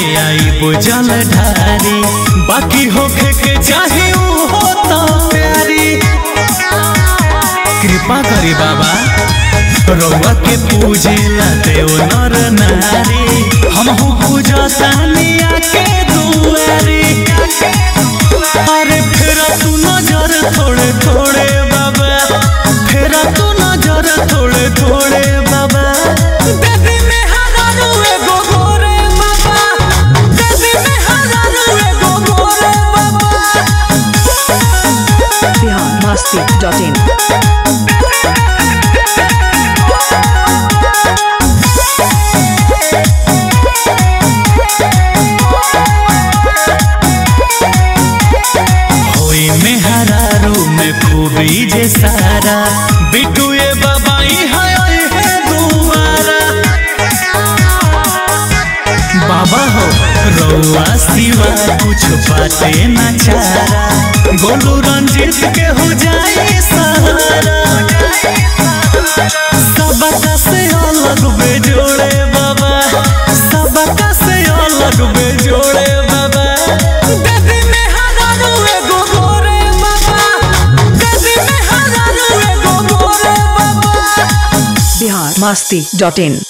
आई बुझल ढारी बाकी होखे के चाहे ऊ हो तो प्यारी कृपा करी बाबा रउआ के पूजे देव नर नारी हमहू पूजा तानिया के दुआरी अरे फेरा तू नजर थोड़े थोड़े बाबा फेरा तू नजर थोड़े थोड़े बाबा देवी में हजारू एगो गोरे बाबा देवी में हजारू एगो गोरे बाबा biharmasti.in होई में हरारू में खूबी जे सारा बिटू ये बाबाई है ओए है दुआरा बाबा हो रउआ सिवा कुछ बाटे न चारा गोलू रंजीत के हो जाए सहारा सबका से अलग बेजोड़े बाबा सबका से अलग बेजोड़े बाबा देवी में हजारू एगो गोरे बाबा देवी में हजारू एगो गोरे बाबा biharmasti.in